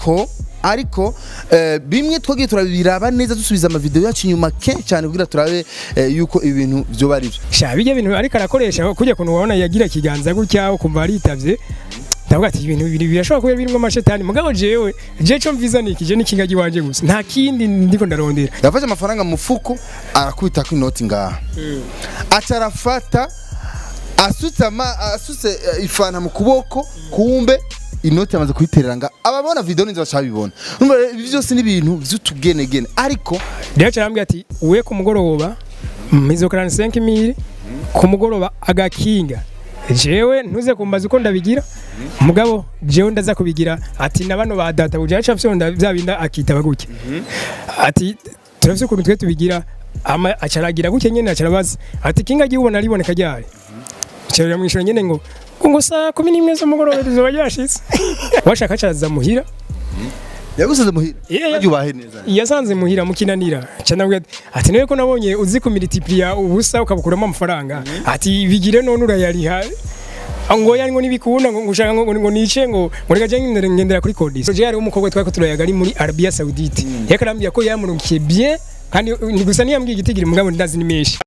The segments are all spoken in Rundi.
ariko ariko eh, bimwe twagiye turabiraba neza dusubiza amavideo yacu inyuma kenshi cyane kugira turabe eh, yuko ibintu byoba ari byo sha bijya bintu ariko arakoresha kujya kuntu wabona yagira ikiganza gutya ukumva aritavye ndavuga ati ibintu bibiri birashobora kuba birimo amashetani mugabo jewe je co mviza nikije n'ikingagi wanje gusa nta kindi ndiko ndarondera yafashe amafaranga mu mufuko arakubita ku inoti ngaha aca arafata asutse ama asutse eh, ifanta mu kuboko kumbe inoti yamaze kuyiterera nga ababona video ninzi bacabibona numva rero ibi byose ni ibintu vy'utugenegene ariko rero carambwira ati we ku mugoroba mizokarana 5000 ku mugoroba agakinga jewe ntuze kumbaza uko ndabigira mugabo jewe ndaza kubigira ati na bano ba data buje aca fyonda bya binda akitaba gutya ati turafise ukuntu twe tubigira ama acaragira gutya nyene acarabaza ati kinga gibona riboneka ryari cyarira mwishura nyene ngo ngo saa 11 z'umugoroba rizoba ryashitse washaka acaza muhira yagusize muhira Yeah, yeah. yubahe neza yasanze muhira mukinanira canabwira ati niwe ko nabonye uzi ku multiplier ubusa ukabukuramo amafaranga ati bigire none urayariha ngo yari ngo nibikunda ngo ngushaka ngo ngo nice ngo ngo reka je ngendera ngendera kuri kodisi je yari umukobwa twako turayaga ari muri Arabia Saudite yakarambye ko yamurukiye bien kandi ni gusa niyambwiye igitigiri mugabo ndazi ni menshi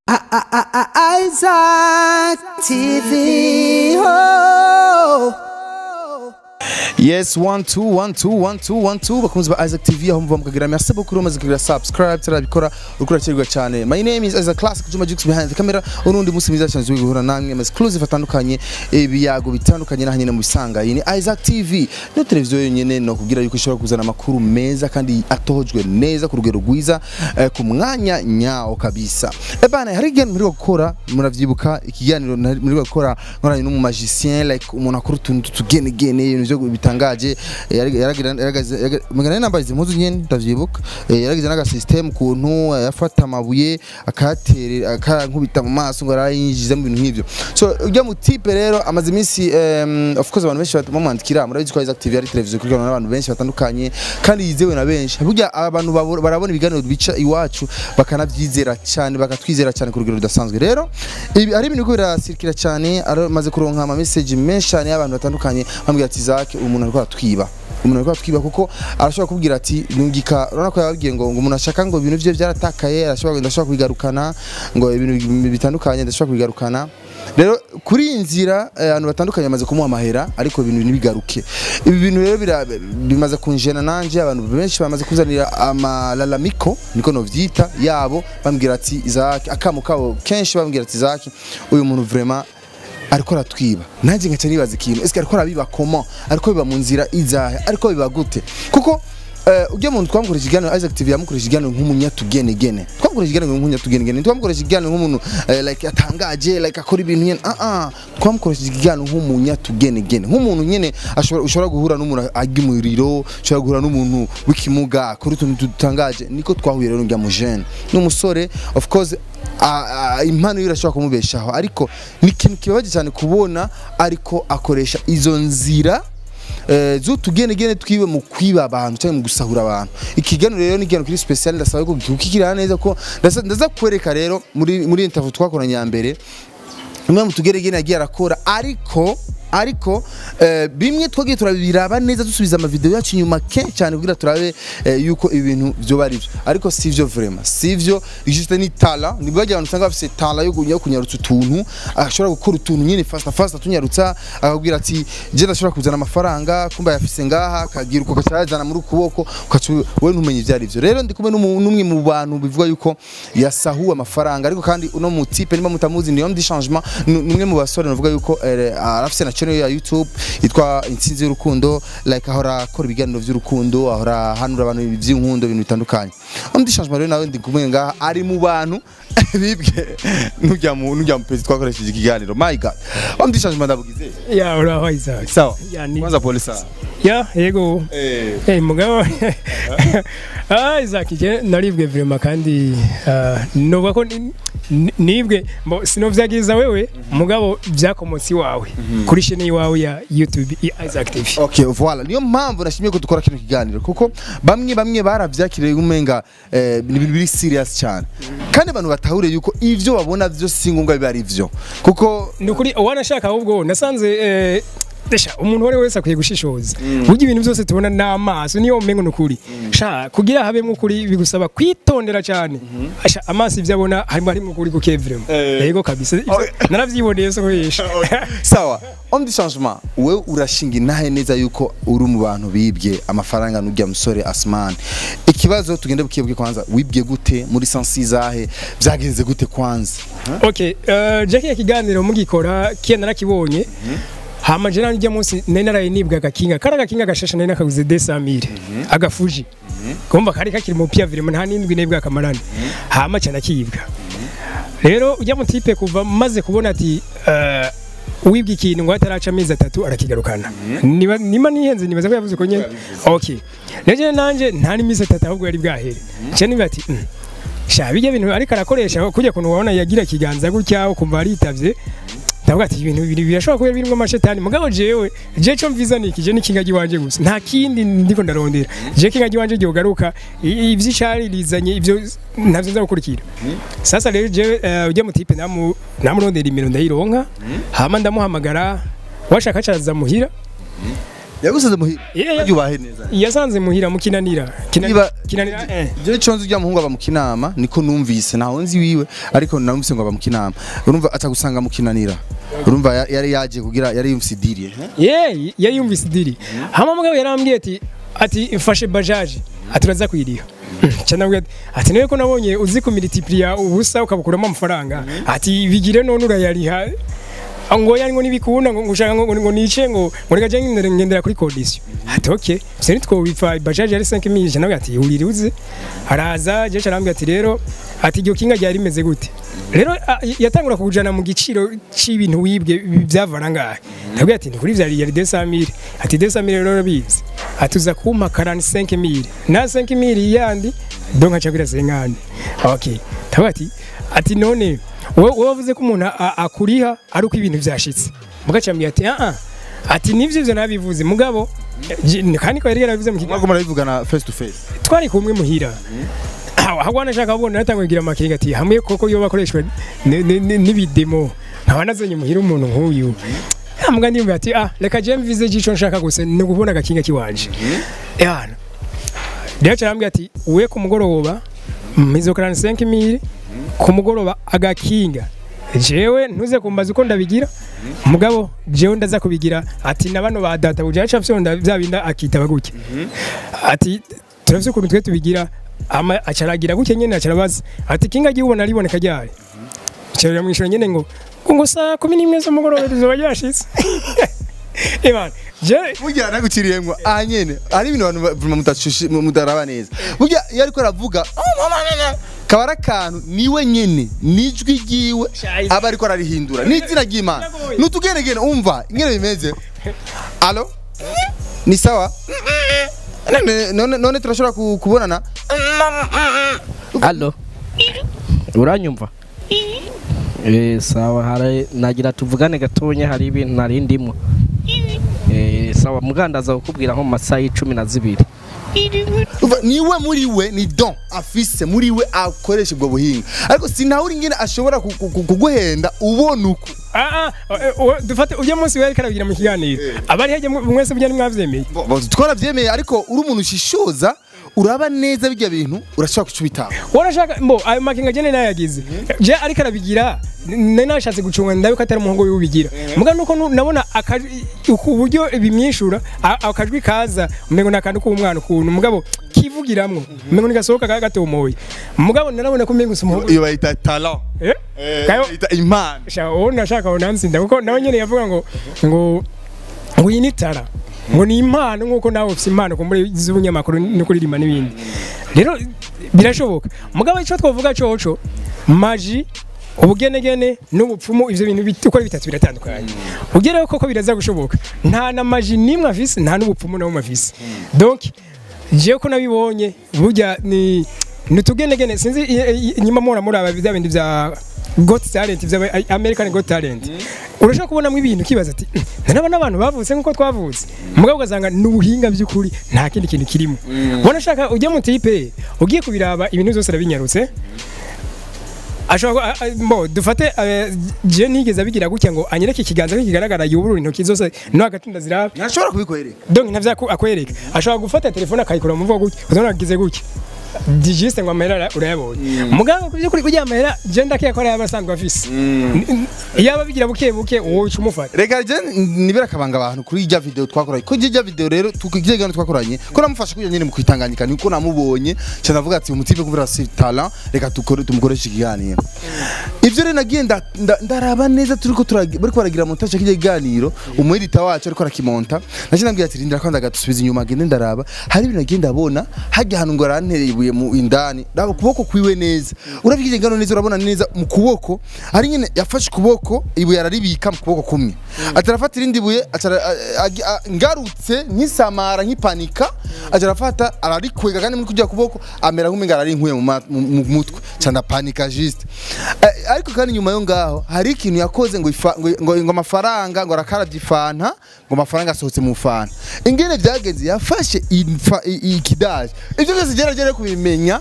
Isaac TV. Oh. yes one two one two one two one two bakunzi ba Isaac TV aho muva mukagira merci beaucoup umaze kugira subscribe turabikora uriko urakirwa cyane my name is Isaac Classic Juma Jux behind the camera urundi munsi mwiza cyane turi guhura namwe ama exclusive atandukanye ibiyago bitandukanye naho nyene mu bisanga iyi ni Isaac TV no televiziyo yonyene no kugira yuko ishobora kuzana amakuru meza kandi atohojwe neza ku rugero rwiza eh, ku mwanya nyawo kabisa ebana hari igihe muri gukora muravyibuka ikiganiro nari- muri gukora nkoranye n'umu magicien like umuntu akora utuntu tugenegene ibintu byo bitangaje eh, yari- yaragira yaragaze yaga- mugana nambaye izi mpuzu nyene ndavyibuka eh, yaragize n'aga system kuntu eh, yafata amabuye akayaterera akankubita mu maso ngo arayinjiza mu bintu nk'ivyo so ujya mu type rero amaze iminsi em, of course abantu benshi bamwandikira murabizi ko Isaac TV ari televiziyo ikurikirana n'abantu benshi batandukanye kandi yizewe na benshi burya abantu babo- barabona ibiganiro bica iwacu bakanabyizera cyane bakatwizera cyane ku rugero rudasanzwe rero ibi ari ibintu biriko birasirikira cyane aramaze kuronka ama message menshi cyane y'abantu batandukanye bambwira ati Isaac umuntu ariko aratwiba umuntu ariko aratwiba kuko arashobora kubwira ati nungika urabona ko yababwiye ngo ngo umuntu ashaka ngo ibintu bye byaratakaye arashobora ndashobora kubigarukana ngo ibintu bitandukanye ndashobora kubigarukana rero kuri iyi nzira eh, abantu batandukanye bamaze kumuha amahera ariko ibintu ntibigaruke ibi bintu rero bira- bimaze kunjena nanje abantu benshi bamaze kuzanira amalalamiko niko novyita yabo bambwira ati Isaac akamo kabo kenshi bambwira ati Isaac uyu muntu vraiment ariko aratwiba nanjye ngaca nibaza ikintu ese ariko arabiba comment ariko biba mu nzira izahe ariko biba gute kuko Uh, ujya muntu twamukoresha ikiganiro Isaac TV yamukoresha ikiganiro nk'umunyatugenegene twamukoresha ikiganiro nk'umunyatugenegene twamukoresha ikiganiro nk'umuntu uh, like atangaje like akora ibintu nyene ah ah twamukoresha ikiganiro nk'umunyatugenegene nk'umuntu nyene ashobora ushobora guhura n'umuntu ajya umuriro ushobora guhura n'umuntu w'ikimuga akora utuntu dutangaje niko twahuye rero njya mu jeune n'umusore of course a- a- impano yiwe irashobora kumubeshaho ariko ni ikintu kibabaje cyane kubona ariko akoresha izo nzira eh, z'utugenegene twiwe mu kwiba abantu cyangwa mu gusahura abantu ikiganiro rero ni ikiganiro kiri special ndasaba ko kikirana neza ko ndasa- ndaza kwereka rero muri muri interview twakoranye ya mbere imwe mu tugeregene yagiye arakora ariko ariko eh, bimwe twagiye turabiraba neza dusubiza amavideo yacu inyuma kenshi cyane kugira turabe eh, yuko ibintu byoba ari byo ariko sivyo vraiment sivyo juste ni tala ni bwaje abantu usanga bafise tala yo kunya kunyarutsa utuntu ashobora gukora utuntu nyine fast fast tunyarutsa akabwira ati je ndashobora kuzana amafaranga kumba yafise ngaha akagira uko kacazana muri ukuboko ukacu we ntumenye ivyo ari byo rero ndi kumwe n'umu- n'umwe mu bantu bivuga yuko yasahuwe amafaranga ariko kandi uno mu type niba mutamuzi ni homme du changement ni ni umwe mu basore navuga yuko eh, arafise na channel ya YouTube yitwa intsinzi y'urukundo like ahora akora ibiganiro by'urukundo ahora hanura abantu by'inkundo ibintu bitandukanye homme du changement rero nawe ndi kumwe ngaha ari mu bantu bibwe n'ujya mu n'ujya mu pezi twakoresheje ikiganiro my god homme du changement ndabugize ya uraho Isaac sawa ya ni kwanza pole sana ya yego eh Hey mugabo ah Isaac je naribwe vraiment kandi ah, novuga ko ni- ni- nibwe mbo sinovyagiza wewe mugabo vyakomotsi wawe kuri chaîne yawe ya YouTube ya Isaac TV Okay, voilà. Niyo mpamvu nashimye ko dukora kino kiganiro kuko bamwe bamwe baravyakiriye umenga eh, ni ibintu biri serious cyane. Kandi abantu batahure yuko ivyo babona vyo si ngombwa biba ari vyo. Kuko nukuri wanashaka ahubwo nasanze eh, Desha umuntu uwo ari we wese akwiye gushishoza burya ibintu byose tubona n'amaso niyo umengo nukuri sha kugira habemo ukuri bigusaba kwitondera cyane Asha amaso ibyo abona harimo harimo ukuri kuke vraiment Eh. yego kabisa Ivyo naravyiboneye so kubesha sawa on du changement we urashinga intahe neza yuko uri mu bantu bibye amafaranga n'urya musore Asman ikibazo tugende bukebwe kwanza wibye gute muri sensi zahe byagenze gute kwanza okay uh, Jackie ya kiganiro mugikora kiya narakibonye hama je nanjye munsi nari naraye nibwa agakinga kari agakinga gashasha nari nakaguze 200000 agafuji kumva kari kakiri mu pia virement nta nindwi nebwa akamarana hama cyana kiyibwa rero ujya mu tipe kuva maze kubona ati uh, wibwa ikintu ngo ataraca amezi atatu arakigarukana niba nima nihenze nibaza ko yavuze ko nyene okay rero je nanje nta n'iminsi atatu ahubwo yari bwahere cyane niba ati mm, sha bijya bintu ariko arakoresha kujya kuntu wabona yagira ikiganza gutya ukumva aritavye ndavuga ati ibintu bibiri birashobora kuba birimo amashetani mugabo jewe je cyo mviza niki je n'ikingagi wanje gusa nta kindi ndiko ndarondera je kingagi wanje gyogaruka ivy'icari rizanye ivyo ntavyo nza gukurikira sasa rero je eh, ujya mu tipe namu namurondera imiro ndayironka hama ndamuhamagara washaka acaza muhira yagusize muhira Yeah, yeah. yubahe neza yasanze muhira mukinanira Kinanira- Niba- kinanira eh je conzi ujya muhungu aba mu kinama niko numvise ntaho nzi wiwe ariko namvise ngo aba mu kinama urumva atagusanga mu kinanira urumva ya- yari yaje kugira yari yumvise idiri eh? ye yari yumvise idiri hama mugabo yarambwiye ati ati mfashe bajaje ati uraza kuyiriha cyane ati ati niwe ko nabonye uzi kumilitiplia ubusa ukabukuramo amafaranga ati bigire none urayariha ngo yari ngo nibikunda ngo ngushaka ngo ngo nice ngo ngo reka jye ngendera ngendera kuri condition ati okay se nitwo bifa bajaje yari 5000 cyane ati uriri uze araza je cyarambwiye ati rero ati iryo kinga ryari rimeze gute rero a- yatangura kujana mu giciro c'ibintu wibwe byavana ngahe nabwiye ati ni kuri vyari yari 200000 ati 200000 rero bizi atuza kumpa 45000 na 5000 yandi donc acha kwira sengane okay tabati ati ati none wowe wowe wavuze ko umuntu a- akuriha ari uko ibintu byashitse mugacambye ati ah ah ati nivyo ivyo nabivuze mugabo je- kandi ko yari yarabivuze mu kiganiro mwako murabivugana face to face twari kumwe muhira ahubwo nashaka kubona natangiye kugira amakenga ati hamwe koko iyo bakoreshwa ni- ni- ni- n'ibidemo nkaba nazanye muhira umuntu nk'uyu mbwa ndimva ati ah reka je mvize gico nshaka gusa ni ukubona agakinga kiwanje yana rero carambwira ati we ku mugoroba mizokarana 5000 ku mugoroba agakinga jewe ntuze kumbaza uko ndabigira mugabo jewe ndaza kubigira ati na bano ba data buje aca fyonda bya binda akitaba gutya ati turavye ukuntu twe tubigira ama acaragira gutya nyene acarabaza ati kinga gihubona riboneka ryari cyarira mwishura nyene ngo ngo ngo saa 11 z'umugoroba rizoba ryashitse Eman, je burya naguciriyemwo aha nyene hari ibintu abantu ba- vraiment mudashushe- mudaraba neza burya iyo ariko aravuga kaba ari akantu niwe nyene nijwi ryiwe Shayizi. aba ariko ararihindura n'izina ry'imana nutugenegene umva ingene bimeze alo ni sawa None- none none turashobora ku- kubonana Allo. Uranyumva? Eh sawa hari nagira tuvugane gatonya hari ibintu nari ndimo. Eh sawa mugandaza kukubwira nko mu masaha y'icumi na zibiri. Umva, niwe muri we ni don afise muri we akoresha ubwo buhinga ariko sinawuri ingene ashobora ku- ku- ku- kuguhenda ubona uko ah ah eh, eh, dufate ujya munsi wari karabigira mu kiganiro abari hajya mu- mwese bujya nimwavyemeye Bo- bo- twarabyemeye ariko uri umuntu ushishoza uraba neza bijya bintu urashobora kucubitaho warashaka mbo ayo makinga jene nayagize je ariko arabigira nari nashatse gucunga ndabe ko atari umuhungu wiwe ubigira muga nuko nu- nabona akajwi- ku buryo bimwishura a- akajwi kaza umengo nakantu k'umwana ukuntu mugabo kivugiramwo umengo nigasohoka kaga gatomoye mugabo narabona ko umengo umuhungu iyo bayita talent eh Eh, Kayo- bayita impano sha uwo nashaka ngo nansinda kuko nawe nyene yavuga ngo ngo ngo iyi ni tara ngo ni impano nk'uko nawe ufite impano ku muri z'ubunyamakuru no kuririmba n'ibindi rero birashoboka mugabo icyo twavuga coco maji ubugenegene n'ubupfumu ivyo bintu bit- uko ari bitatu biratandukanye ugereho koko biraza gushoboka nta na maji nimwe afise nta n'ubupfumu na bumwe afise donc jewe ko nabibonye burya ni nutugenegene sinzi i- i- inyuma mura muraba bya bindi bya got talent bya american got talent urashobora kubonamo ibintu kibaza ati naba n'abantu bavutse nk'uko twavutse mugabo ugasanga ni ubuhinga by'ukuri nta kindi kintu kirimo ubona ashaka ujya mu tipe ugiye kubiraba ibintu byose arabinyarutse ashobora ku- a- a- mbo dufate eh, je ntigeze abigira gutya ngo anyereke ikiganza ko kigaragara yuburura intoki zose no hagati ndaziraba ntashobora kubikwereka donc ntavyo aku- akwereka ashobora gufata telefone akayikura mu mvugo gutya uzabona agize gutya digiste ngo amahera ara- urayabonye muganga ku by'ukuri kugira amahera je ndakeka ko ari abasanzwe afise iyo ababigira buke buke wowe uca umufata reka je nibera akabanga abantu kuri ijya video twakoranye ko ijya video rero tukijya gano twakoranye ko namufasha kugira nyine mu kwitanganyika niko namubonye cyane avuga ati umutipe kubera si talent reka tukore tumukoreshe ikiganiro ivyo rero nagiye nda- nda- ndaraba neza turiko turagi- bariko baragira montage k'ijya kiganiro umuedita wacu ariko arakimonta naje nabwiye ati rindira kwanza gatusubiza inyuma gende ndaraba hari ibintu nagiye ndabona hajya ahantu ngo arantereye ibuye mu indani raba ukuboko kwiwe neza urabyigiye ngano neza urabona neza mu kuboko ari nyine yafashe ukuboko ibuye araribika mu kuboko kumwe atarafata irindi buye acara- a- a- a- ngarutse nkisamara nkipanika acarafata ararikwega kandi muri kujya kuboko amera nk'umenga ari inkuye mu ma- mu mu mutwe cyanda panika juste Eh, ariko kandi nyuma yo ngaho hari ikintu yakoze ngo ifa- ngo ngo ngo amafaranga ngo arakarabye ifanta ngo amafaranga asohotse mu fanta ingene byagenze yafashe infa- i- ikidaje ibyo byose geragere kubimenya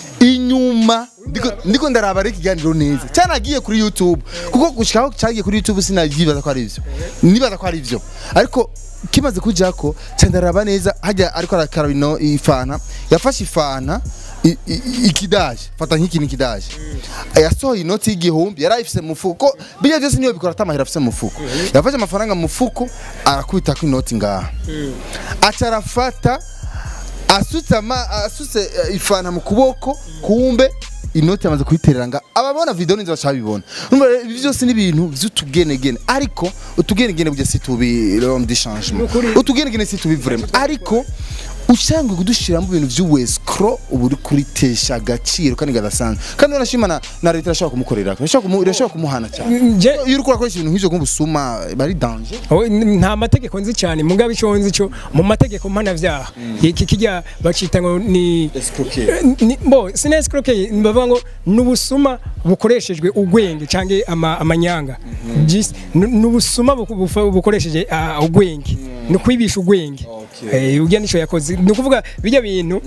inyuma ndiko ndiko ndaraba reka ikiganiro neza cyanagiye kuri YouTube kuko gushikaho cyagiye kuri YouTube sinavyibaza ko ari ivyo nibaza ko ari ivyo ariko kimaze kujako cyandaraba neza hajya ariko arakaraba ino ifanta yafashe ifanta i- i- ikidaje fata nk'iki nikidaje yasohoye inoti y'igihumbi yari ayifise mu mufuko bijya byose niyo bikora atamahera afise mu mufuko yafashe amafaranga mu mufuko arakubita ko inoti ngaha aca arafata asutse ama asutse eh, ifanta mu kuboko kumbe inoti yamaze kuyiterera nga ababona video ninzi bacabibona numva rero ibi byose ni ibintu vy'utugenegene ariko utugenegene burya si tubi l'homme de changement utugenegene si tubi vraiment ariko ushangwe kudushiramo ibintu vy'uwescro ubu uri kuritesha agaciro kandi gadasanzwe kandi urashima na, na leta irashobora kumukorera irashobora kumu, irashobora kumuhana cyane nje iyo uri kurakoresha ibintu nk'ivyo nk'ubusuma bari danger Oh, n- nta mategeko nzi cyane mugabe icyo nzi cyo mu mategeko mpanavyaha iki kijya bacita ngo ni ni bo sinescroquer bavuga ngo nubusuma bukoreshejwe ugwenge canke ama, amanyanga Jis- nu- nubusuma buku- bufa- bukoresheje ah, ugwenge ni kwibisha ugwenge eh ujya nico yakoze ni ukuvuga bijya bintu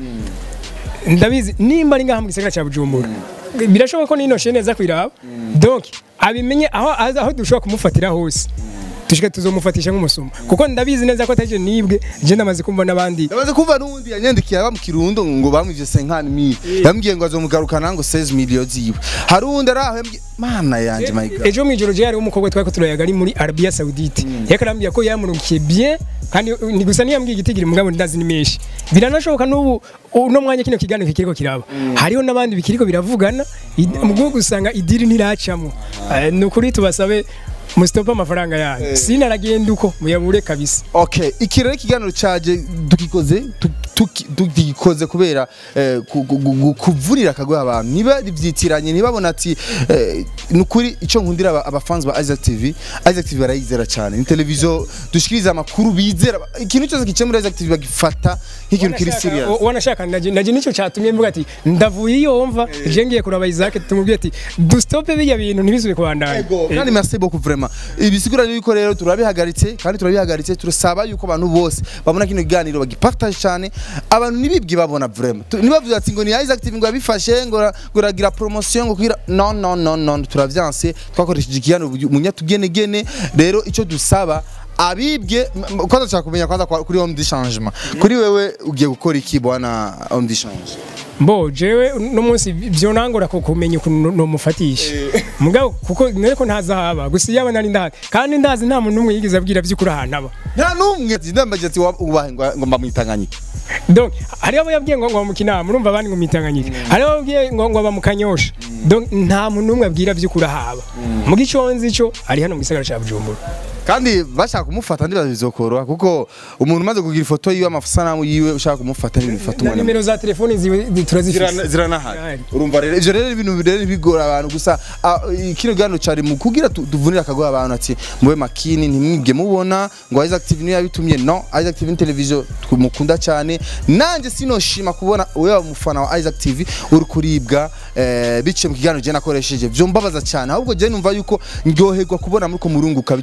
ndabizi nimba ari ngaha mu gisagara cya Bujumbura birashoboka ko nino shene neza kwiraba donc abimenye aho aho dushobora kumufatira hose dushike tuzomufatisha nk'umusuma kuko ndabizi neza ko ataje nibwe je ndamaze kumva n'abandi Ndabaze kumva n'undi yanyandikiye aba mu kirundo ngo bamwivye 50 mil yambwiye ngo azomugarukana ngo 16 million ziwe hari undi araho yambwiye mana yanje my god ejo mwijoro je hari umukobwa twari ko turayaga ari muri Arabia Saudite yakarambye ko yamurukiye bien kandi ni gusa niyambwiye igitigiri mugabo ndazi ni menshi biranashoboka n'ubu uno mwanya kino kiganiro kikiriko kiraba hariho n'abandi bikiriko biravugana i- mu gihugu usanga idiri ntiracamwo Eh, ni ukuri tubasabe musitope amafaranga yanyu sinaragenda uko muyabure kabisa okay iki rero ikiganiro caje dukikoze tu- tuki- tugikoze kubera eh, ku- ku- ku- kuvurira akagwa abantu niba byitiranye ntibabona ati eh, nukuri ico nkundira aba- abafans ba Isaac TV Isaac TV barayizera cyane ni televiziyo dushikiriza amakuru bizera ikintu cyose kice muri Isaac TV bagifata nk'ikintu kiri serious Wanashaka- wanashaka naje naje nicyo cyatumye mvuga ati ndavuye iyo mva je ngiye kuraba Isaac tumubwiye ati dustope bijya bintu ntibisubire kubandanya Ego, kandi merci beaucoup vraiment ibisigura yuko rero turabihagaritse kandi turabihagaritse turasaba yuko abantu bose babona kino kiganiro bagipartage cyane abantu nibibwi babona vraiment Tu- nibavuze ati ngo ni Isaac TV ngo yabifashe ngo ra- ngo ragira promotion ngo kugira non non non non turavyanse twakoresheje ikiganiro munyatugenegene rero ico dusaba abibwe m- m- kwanza nshaka kumenya kwanza kwa- kuri homme de changement kuri wewe ugiye gukora iki bwana homme de change Bo jewe no munsi byo nangora ko kumenya ukuntu no mufatisha. Mugabo kuko nere ko ntaza haba gusa yaba nari ndazi kandi ndazi nta muntu numwe yigeze abwira by'ukuri ahantu aba. nta numwe ndambaje ati wa- ubahe ngo ngo mbamwitanganyike Donc hari abo yabwiye ngo ngo mu kinama urumva abandi ngo mitanganyike. Hari abo yabwiye ngo ngo aba mu kanyosha. Donc nta muntu numwe abwira by'ukuri ahaba. Mu giconzi cyo ari hano mu gisagara cya Bujumbura. kandi bashaka kumufata ndibaza bizokoroha kuko umuntu umaze kugira ifoto yiwe amasanamu yiwe ushaka kumufata n'ibintu bifata Na umwanya nimero za telefoni ziwe zi- turazifise. Zirana- ziranahari Zirahari. urumva rero ivyo rero ibintu rero bigora abantu gusa ah, kino gano cari mu kugira tu- tuvunire akagoha abantu ati mube makini ntimwibwe mubona ngo Isaac TV niyo yabitumye no Isaac TV ni televiziyo mukunda cyane nanje sinoshima kubona wewe umufana wa Isaac TV uri kuribwa eh, biciye mu kiganiro je nakoresheje vyo mbabaza cyane ahubwo je numva yuko ndyoherwa kubona muriko murunguka biciye kuri Isaac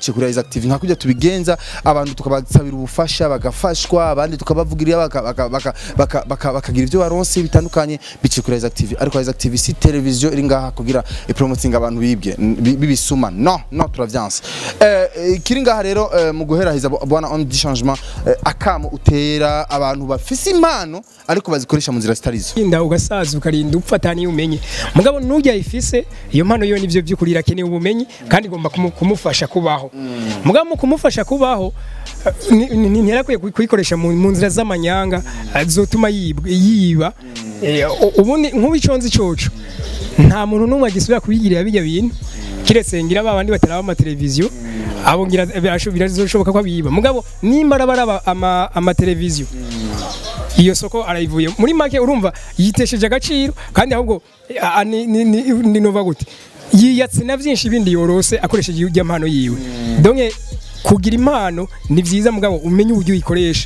Isaac TV nka kujya tubigenza abantu tukabasabira ubufasha bagafashwa abandi tukabavugirira baka- baka- baka- baka- baka- bakagira ibyo baronse bitandukanye biciye kuri Isaac TV ariko Isaac TV si televiziyo iri ngaha kugira ipromoting abantu bibye n- bi- bibisuma no no turavyanse eh eh, kiri ngaha rero eh, mu guheraheza bo- bwana on du changement eh, akamo utera abantu bafise impano ariko bazikoresha mu nzira zitarizo inda ugasaza ukarinda upfa niyo umenye mugabo nujya ifise iyo mpano yo nivyo by'ukuri irakeneye ubumenyi kandi igomba kumu- kumufasha kubaho mugabo mu kumufasha kubaho eh, ni- ni- ni- ntiyarakwiye kuyi- kuyikoresha mu mu nzira z'amanyanga eh, zotuma yibwa- yiba Eh, u- ubundi nk'ubiconze icoco nta muntu n'umwe agisubira kubigirira bijya bintu kiretse ngira ba bandi bataraba amateleviziyo abo ngira birasho- birazoshoboka ko abiba mugabo nimba arabaraba ama- amateleviziyo iyo soko arayivuye muri make urumva yitesheje agaciro kandi ahubwo a- a- ni- ni- ni- ni nova gute yiyatse na byinshi bindi yorose akoresheje ijya mpano yiwe donke kugira impano ni byiza mugabo umenye uburyo uyikoresha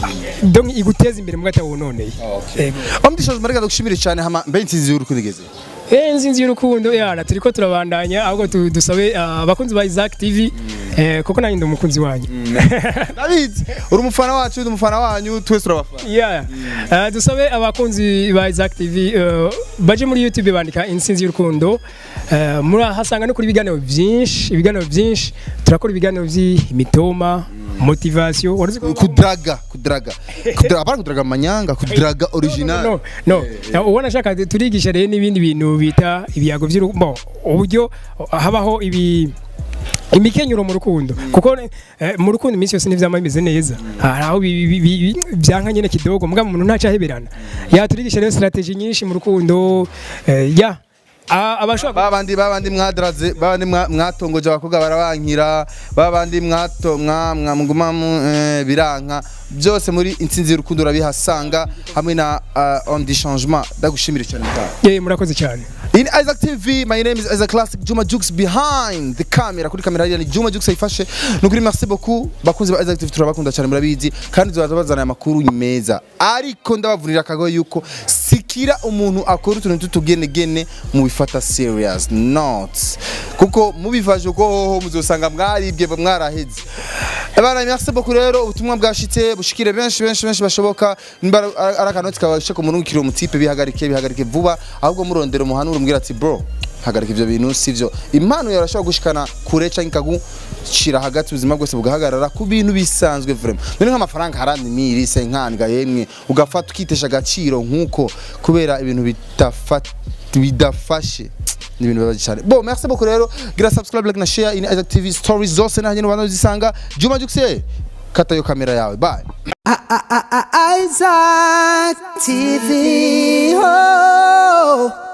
donke iguteza imbere mugabo atawononeye Ego. on du changement reka dushimire cyane hama mbe insinzi y'urukundo igeze Eh nzinzi y'urukundo yana turiko turabandanya ahubwo tu- dusabe ah, abakunzi ba Isaac TV eh, kuko nanjye ndi umukunzi wanyu David uri umufana wacu uri umufana wanyu twese turabafana yeah. uh, dusabe abakunzi ba Isaac TV uh, baje muri YouTube bandika insinzi y'urukundo uh, murahasanga no kuri ibiganiro byinshi ibiganiro byinshi turakora ibiganiro by'imitoma motivation warazi ko kudraga kudraga kudraga apana kudraga amanyanga kudraga original no no no ubona shaka turigisha rero n'ibindi bintu bita ibiyago by'urukundo uburyo habaho ibi imikenyero mu rukundo kuko eh, mu rukundo iminsi yose n'ivyama bimeze neza hari aho bi- bi- bi- bi- byanka nyene kidogo mugabo umuntu ntaca aheberana yaturigisha rero strategy nyinshi mu rukundo eh, ya A- abashobora babandi babandi mwadaraze babandi mwa- mwatongoje abakobwa barabankira babandi mwato mwa mwa- muguma mu eh, biranka byose muri intsinzi y'urukundo urabihasanga hamwe na uh, on the changement ndagushimire cyane mutaha Eh, murakoze cyane In Isaac TV, my name is Isaac Classic Juma Jux behind the camera. Kuri kamera hariya ni Juma Jux ayifashe. Nukuri merci beaucoup. Bakunzi ba Isaac TV turabakunda cyane murabizi kandi tuzaza bazana amakuru meza. Ariko ndabavurira akago yuko sikira umuntu akora utuntu tutugenegene mu bifata serious not. Kuko mubivaje uko hoho muzosanga mwaribwe mwaraheze. Abana merci beaucoup rero ubutumwa bwashitse bushikire benshi benshi benshi bashoboka niba ari akanoti kabashe kumurungikira umutipe bihagarike bihagarike vuba ahubwo murondera umuhanura umbwira ati bro hagarika ivyo bintu sivyo impano yawe urashobora gushikana kure canke ikagushira hagati ubuzima bwose bugahagarara ku bintu bisanzwe vraiment none nk'amafaranga harandi miri senkandga yemwe ugafata ukitesha agaciro nk'uko kubera ibintu bitafata bidafashe ni ibintu bibabaje cyane bo merci beaucoup rero gira subscribe like na share in Isaac TV stories zose nahanye n'abantu zisanga Juma Jukse kata yo kamera yawe bye Isaac TV. Oh.